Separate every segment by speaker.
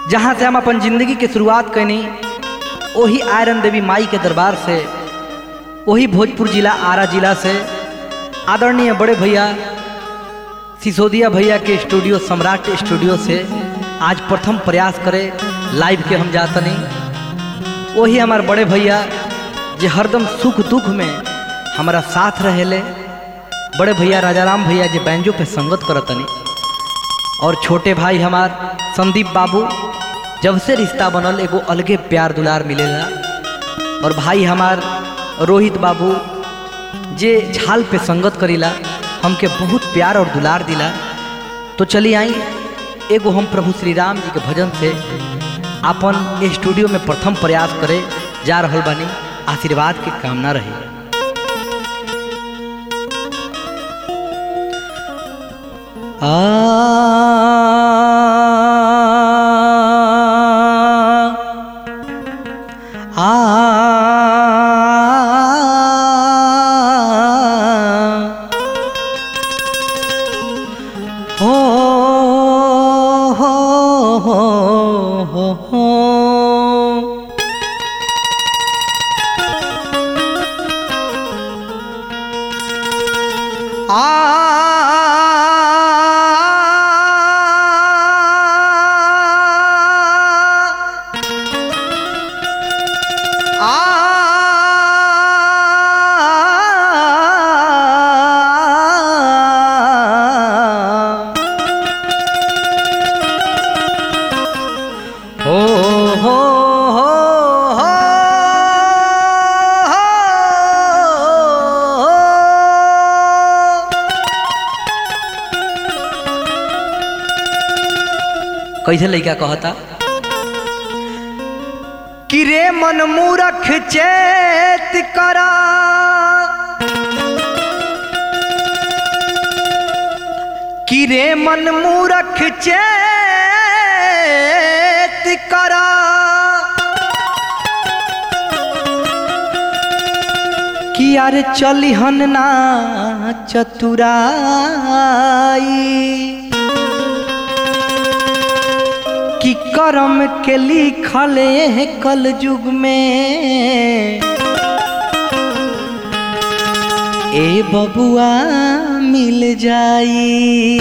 Speaker 1: जहाँ से हम अपन जिंदगी के शुरुआत कैनी वही आयरन देवी माई के दरबार से वही भोजपुर जिला आरा जिला से आदरणीय बड़े भैया सिसोदिया भैया के स्टूडियो सम्राट स्टूडियो से आज प्रथम प्रयास करे लाइव के हम जातनी वही हमार बड़े भैया जे हरदम सुख दुख में हमारा साथ रहेले बड़े भैया राजाराम भैया जे बैंजो पे संगत करतनी और छोटे भाई हमार संदीप बाबू जब से रिश्ता बनल एगो अलगे प्यार दुलार मिलेला और भाई हमार रोहित बाबू जे झाल पे संगत करीला हमके बहुत प्यार और दुलार दिला तो चली आई एगो हम प्रभु श्री राम जी के भजन से अपन स्टूडियो में प्रथम प्रयास करे जा रहल बानी आशीर्वाद की कामना रही आ हो हो हो हो हो हो हो हो हो कैसे लड़का कहता कि रे मन मूरख चेत करा कि रे मन मूरख चेत करा कि यार चलिहन ना चतुराई कि करम के लिखले है कल युग में ए बबुआ मिल जाई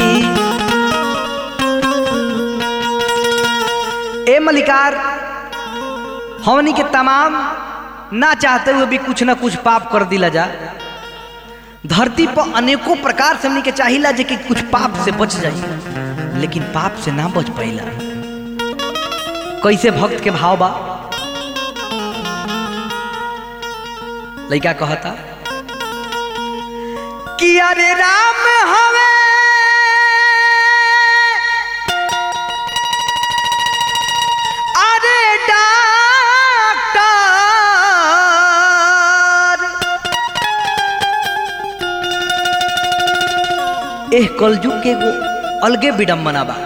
Speaker 1: ए मलिकार हमनी के तमाम ना चाहते हुए भी कुछ ना कुछ पाप कर दिला जा धरती पर अनेकों प्रकार से हमनी के चाहिला जे कि कुछ पाप से बच जाई लेकिन पाप से ना बच पाइला कैसे भक्त के भाव बा लड़का कहता कि अरे राम हवे अरे डॉक्टर एह कलयुग के एगो अलगे विडम्बना बा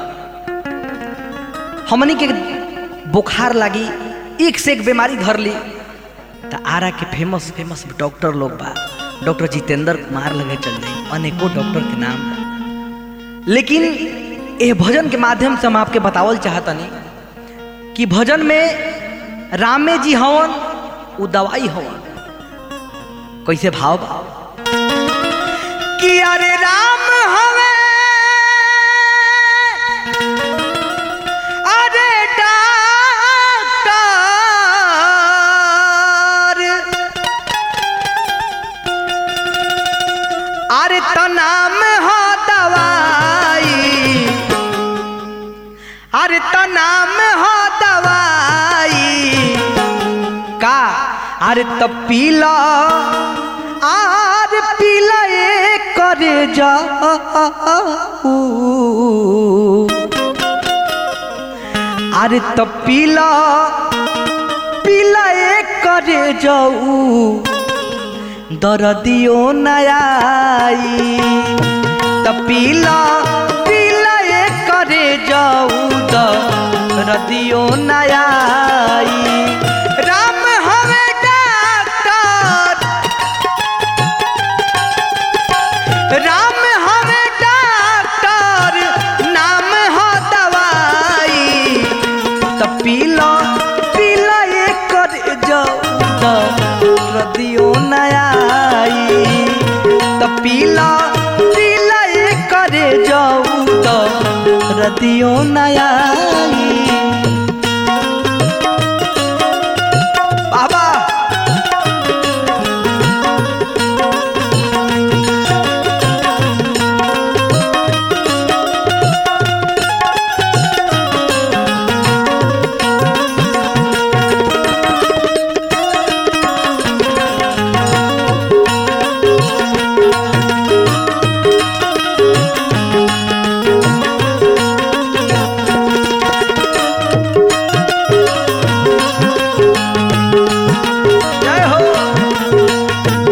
Speaker 1: हमनी के बुखार लागी एक से एक बीमारी धर ली तो आरा के फेमस फेमस डॉक्टर लोग बा डॉक्टर जितेंद्र कुमार लगे चल जाए अनेकों डॉक्टर के नाम बा लेकिन ये भजन के माध्यम से हम आपके बतावल चाहतनी कि भजन में रामे जी हवन उ दवाई हवन कैसे भाव बा कि अरे राम हवे अरे डॉक्टर अरे तो नाम हो दवाई अरे तो नाम हो दवाई का अरे तो पीला आर पीला ये करे जाऊ अरे तो पीला पीला ये करे जाऊ दरदियो नयाई तो पीला पीला ये करे जाऊ दरदियो नयाई राम हवे डॉक्टर राम हवे डॉक्टर नाम हो दवाई त पीला पीला ये कर जाऊ त रदियो नयाई त पीला पीला ये करे जाऊ त रदियो नयाई बाबा जय हो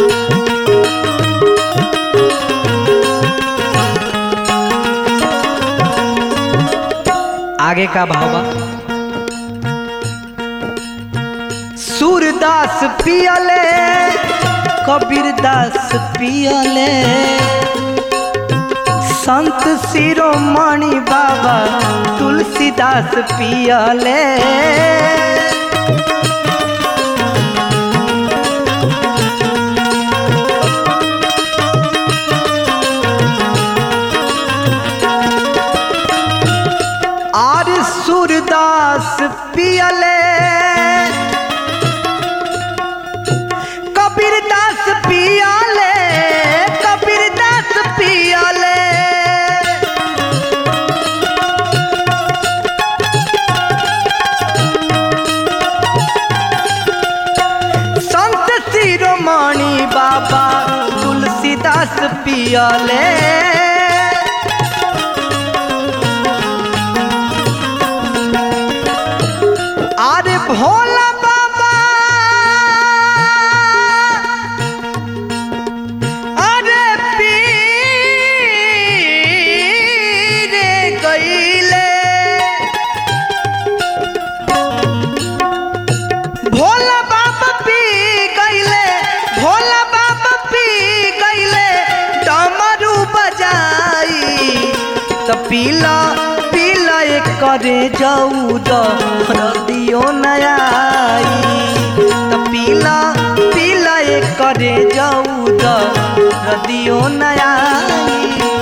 Speaker 1: आगे का भाव बा सूरदास पियले कबीरदास पियले संत शिरोमणि बाबा तुलसीदास पियले आर सूरदास पियले कबीरदास पियले कबीरदास पियले संत शिरोमणि बाबा तुलसीदास पियले अरे भोला बाबा अरे पीर गईले भोला बाबा पी गईले भोला बाबा पी गईले डमरू बजाई त पीला पीला एक करे जाऊ द रदियो नयाई त पीला पीला एक करे जाऊ द रदियो नयाई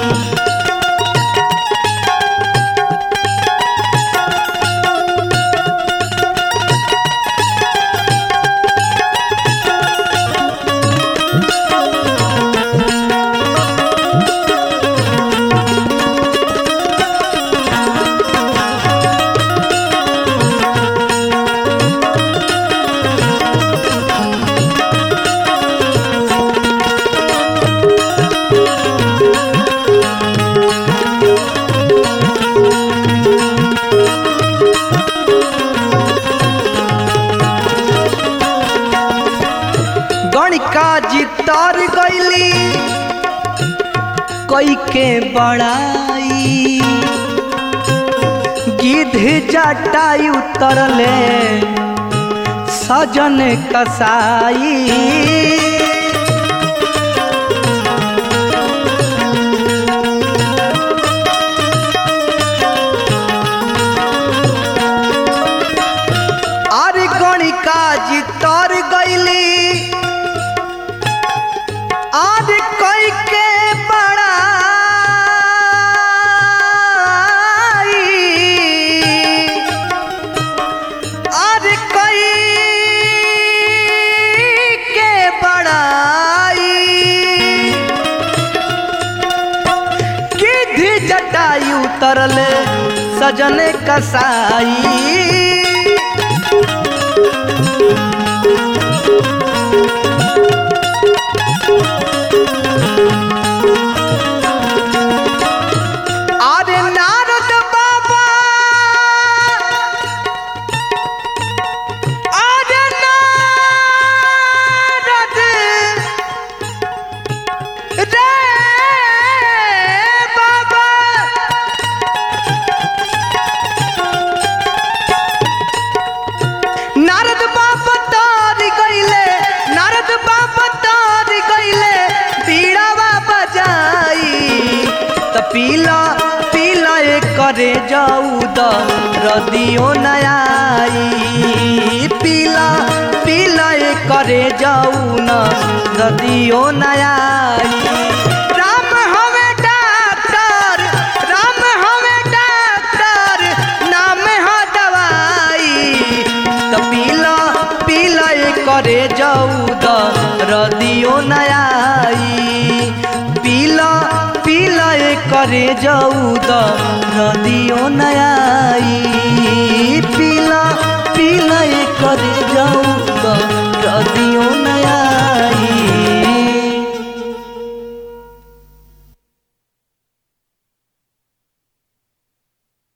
Speaker 1: गणिका जी तर गईली कई के बड़ाई गिद्ध जटाई उतरले सजन कसाई अरे गणिका जी तर गईली आज कई के बड़ाई आज कई के बड़ाई गिद्ध जटाई उतरले सजने कसाई আরে নারদ বাবা আরে নারদ রে বাবা নারদ বাবা তার গইলে নারদ বাবা তার গইলে बीड़ावा बजाई त पीला पीला एक करे जाऊ द रदियो नयाई पीला पीला ए करे जाऊ न रदियो नयाई राम हवे डॉक्टर राम हवे डॉक्टर नाम ह दवाई त पीला पीला ए करे जाऊ द रदियो नयाई पीला पीला ए करे जाऊ द रदियो नयाई पीला पीला ए करे